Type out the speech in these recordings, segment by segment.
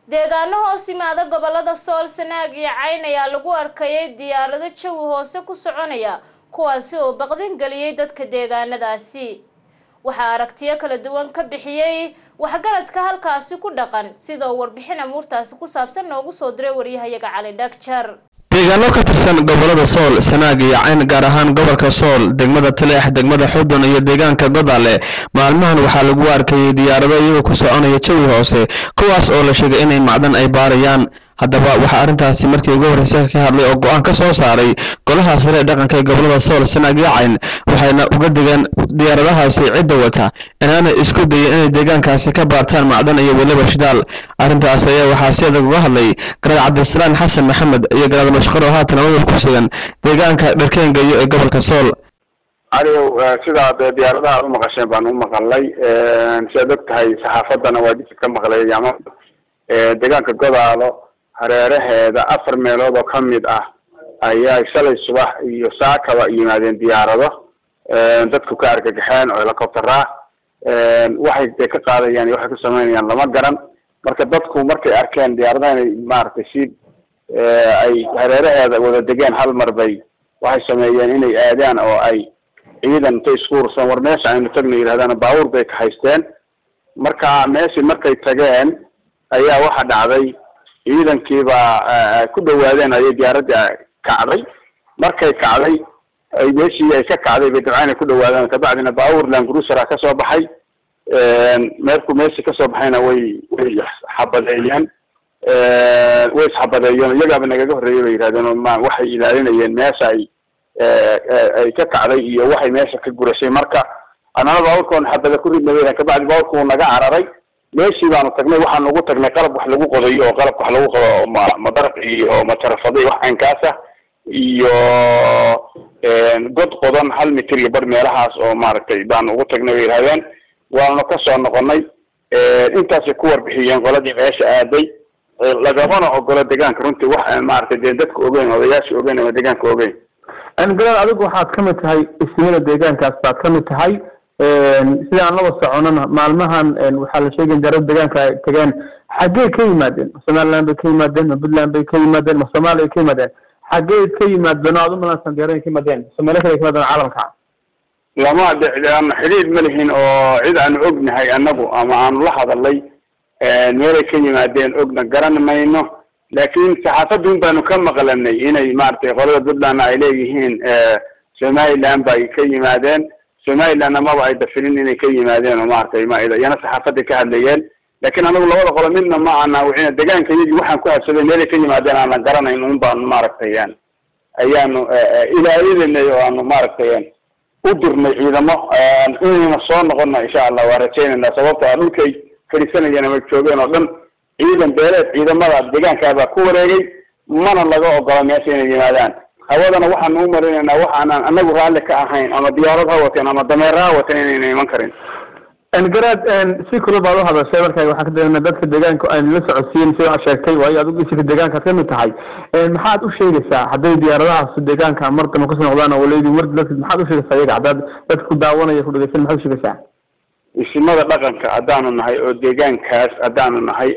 deegaano hoos yimaada gobolada sool sanaag iyo cayn ayaa lagu arkayay diyaarado jawi hoose ku soconaya kuwaasi oo baqdin geliyey dadka deegaanadaasi waxaa aragtiyo kala duwan ka bixiyey waxgaradka halkaasi ku dhaqan sida uu warbixin amuurtaasi ku saabsan noogu soo diray waryahayaga cali dhagjar deegaano ka tirsan gobolada sool sanaag iyo cayn gaar ahaan gobolka sool degmada taleex degmada xudun iyo deegaanka godaale maalmahan waxaa lagu arkayay diyaarado iyagoo ku soconaya jawi hoose kuwaas oo la sheegay inay macdan ay baarayaan haddaba waxaa arrintaasi markii ugu horreysay ka hadlay oo go-aan ka soo saaray golaha sare ee dhaqanka ee gobolada sool sanaag iyo cayn waxayna uga digeen diyaaradahaasi cidda wata inaanay isku dayin inay deegaankaasi ka baartaan macdan iyo weliba shidaal arrintaas ayaa waxaa si adag uga hadlay garaad cabdisalaan xasan maxamed iyo garaad mashqar oo haatan amadab ku sugan deegaanka dharkeengayo ee gobolka sool caliyow sidaad diyaaradaha u maqasheen baan u maqalay siaad og tahay saxaafaddana waa disi ka maqlay ama deegaanka godaalo hareeraheeda afar meelood oo ka mid ah ayaa shalay subax iyo saakaba yimaadeen diyaarado dadku ka argagaxeen oo helicoptera waxay de ka qaadayaan iyo waxay ku sameynayaan lama garan marka dadku markay arkeen diyaaradaha inay maaragtay si ay hareeraheeda wada degeen hal mar bay waxay sameeyeen inay aadaan oo ay ciidan intay isku ursan war meesha aynu tagna yidhahdaan baabuur bay ka haysteen marka meeshii markay tageen ayaa waxa dhacday ciidankiibaa ku dhawaadeen ayay diyaaradii kacday markay kacday ay meeshii ay ka kacday bay dabcaan ay ku dhawaadeen kabacdina baabuur langurusara kasoo baxay meerku meeshii kasoo baxayna way way xabadeeyeen way isxabadeeyeen iyagaaba nagaga horreeyay bay yihahdeen ma waxay ilaalinayeen meesha ay ay ka kacday iyo waxay meesha ka gurashay marka annana baabuurkoon xabada ku ridnay kabacdi baabuurku wuu naga cararay meeshii baanu tagnay waxaanu ugu tagnay qalab wax lagu qodayo oo qalabka wax lagu qodo ma madaraq iyo matarafada iyo wax caynkaasa iyo god qodan hal mitir iyo bar meelahaas oo maaragtay baanu ugu tagnay bay yihahdeen waanu kasoo noqonay intaasay ku warbixiyeen qoladii meesha aaday lagamana ogolo deegaanka runtii wax aan maaragtay dee dadka ogeyn odayaasha ogeyn ama deegaanka ogeyn garaad adigu waxaad kamid tahay isnimada deegaankaas baad kamid tahay sida aan laba soconana maalmahan waxaa la sheegay darada deegaanka ay tageen xaggey ka yimaadeen ma somaliland bay ka yimaadeen ma puntland bay ka yimaadeen ma soomaaliya bay ka yimaadeen xaggey ka yimaadeen oo aad umalansan diyaarada ka yimaadeen soomaaliya kale ka yimaadeen caalamka lama aan xidhiir ma lihin oo cid aanu ognahay anagu ama aanu la hadalay meelay ka yimaadeen ogna garan mayno laakin saxaafadun baanu ka maqlanay inay maaragtay qolada puntlandna ay leeyihiin somaliland bay ka yimaadeen somaliland amaba ay dafinin inay ka yimaadeen oo maaragtay ma iyana saxaafaday ka hadlayeen lakin anagu labada qolo midna ma ana wixina deegaanka iyagii waxaan ku habsaday meelay ka yimaadeen aanan garanayn un baanu maaragtay ayaanu ilaalinay oo aanu maaragtay u dirnay ciidamo inayna soo noqona insha allah waa rajaynayna sababto a dhulkay fadhiisanayeen ama joogeen oo dhan ciidan beeleed ciidamada deegaankaabaa ku wareegay mana laga ogola meesha inay yimaadaan hawadana waxaanu u marinaynaa waxaanan anagu raalli ka ahayn ama diyaarad ha wateen ama dameera ha wateen inayna iman karin garaad si kula baad uhadashay marka waxaan ka dareena dadka deegaanka aynu la socodsiin sida aad sheegtay waayo adigu isika deegaankaad kamid tahay maxaad u sheegaysaa hadday diyaaradahaas deegaanka mar damba kasoo noqdaan oo leydi mar dadka maxaad usheegaysaa iyaga haddaad dadka ku daawanaya ku dhegeysan maxaad usheegaysaa isimada dhaqanka haddaanu nahay oo deegaankaas haddaanu nahay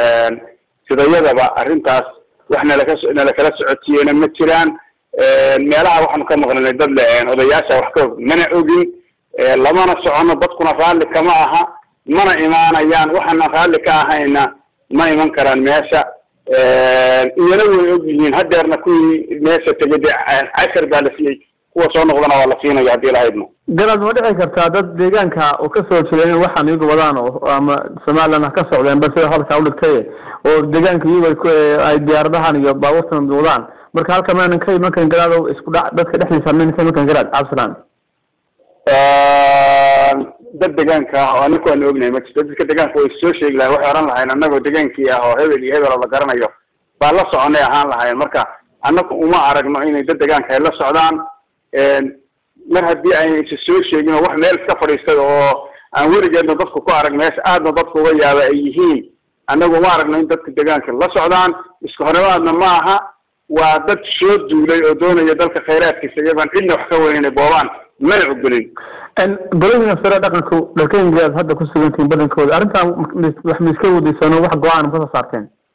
sidayadaba arrintaas wax nalaka nalakala socodsiiyena ma jiraan meelaha waxaanu ka maqlanay dad le odayaasha wax ka og mana ogin lamana socono dadkuna raalli kama aha mana imaanayaan waxaana raalli ka ahayna ma iman karaan meesha iyana way og yihiin hadeerna kuwii meesha tegay dee cashar baa la siiyey kuwa soo noqdana waa la siinayo haddii lahaydno garaad ma dhici kartaa dad deegaanka oo kasoo jeeda in waxaan iyagu wadaan oo ama somaliland ha ka socdeen ba sida hadalkaa udhigtay oo deegaanka iyagu ay diyaaradahan iyo baabuurtan wadaan marka halka maanan ka iman karin garaad isku dha dadka dhexdiisa maynan ka iman karin garaad cabdisalaan dad deegaanka ah oo anaku aanu ognahay ma jirto dadka deegaanka way soo sheegi lahayn waxay ohan lahayn anagoo deegaankii ah oo hebel iyo hebel oo la garanayo baa la soconay ahaan lahayn marka anaku uma aragno inay dad deegaanka ay la socdaan mar haddii ayna isa soo sheegin oo wax meel iska fadhiistay oo aan weligeedna dadku ku arag meesha aadna dadku uga yaaba ay yihiin annagu uma aragno in dadka deegaanka la socdaan isku horemaadna ma aha waa dad soo duulay oo doonaya dalka khayraadkiisa iyagoon cidna wax ka weynina boobaan mana ogolin goladiina sare dhaqanku dharkeyngaaad hadda ku sugantihiin badankooda arrintan wax ma iska wadaysano wax go-aan ma kasoo saarteen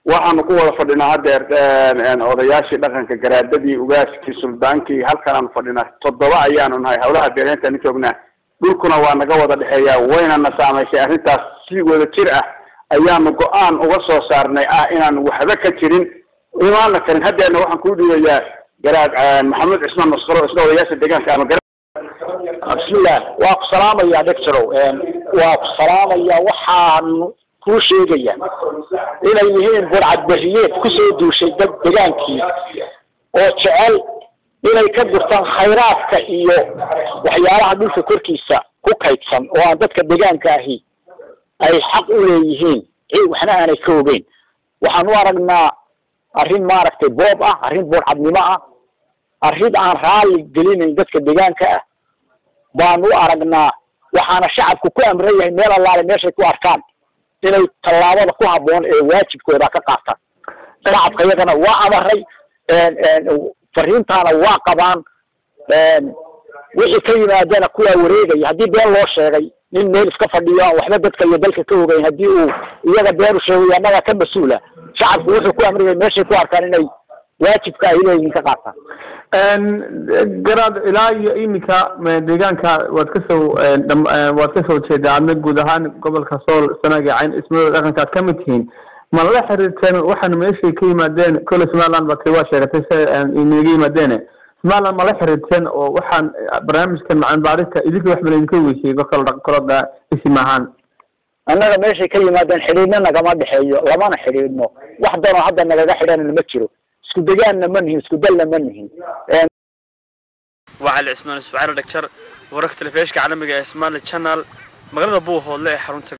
waxaanu ku wada fadhinaa hadeer odayaashii dhaqanka garaadadii ugaaskii suldaankii halkan aanu fadhinaa toddoba ayaanu nahay hawlaha beereentaan joognaa dhulkuna waa naga wada dhexeeyaa waynana saamaysay arrintaas si wada jir ah ayaanu go-aan uga soo saarnay ah inaan waxba ka jirin imaana karin haddeerna waxaan kuu dhiibayaa garaad maxamed cismaan masqaro isna odayaasha deegaanka ama gara bismillah waa ku salaamaya doctorow waa ku salaamaya waxaan kuu sheegaya inay yihiin burcadberiyeed kusoo duushay dad degaankii oo jecel inay ka gurtaan khayraadka iyo waxyaalaha dhulka korkiisa ku kaydsan oo aan dadka degaanka ahi ay xaq u leeyihiin waxna aanay ka ogeyn waxaan u aragnaa arrin maaragtay boob ah arrin burcadnimo ah arrin aan raalli gelinayn dadka degaanka ah baan u aragnaa waxaana shacabku ku amran yahay meel allaale meeshay ku arkaan inay tallaabada ku habboon ee waajibkooda ka qaataan shacabka iyagana waa amaray fariintaana waa qabaan wixii ka yimaadana kuwaa wareegaya haddii been loo sheegay nin meel iska fadhiyo aan waxba dadka iyo dalka ka ogeyn haddii uu iyaga been u sheegay annaga ka mas-uula shacabku wuxuu ku amriyay meeshay ku arkaan inay waajibka ay leeyihiin ka qaataan garaad ilaa iyo iminka deegaanka waad kasoo waad kasoo jeedaa adna guud ahaan gobolka sool sanaga cayn ismadooda dhaqanka aad kamid tihiin ma la xiriirteen waxaana meeshay ka yimaadeen kole somaliland baa waa sheegatay si inaga yimaadeene somaliland ma la xiriirteen oo waxaan barnaamijkan macaan baarista idinka wax balaydinka weysiyey kolka koloda isim ahaan annaga meeshay ka yimaadeen xidhiidhna nagama dhexeeyo lamana xidhiidhno wax danoo hadda nagaga xidhanna ma jiro isku degaanna ma nihin isku dalna ma nihin waa cali cismaan isfacaalo dhagjar wararka telefishka caalamiga ee somali channel magaalada buuhoodle ee xarunta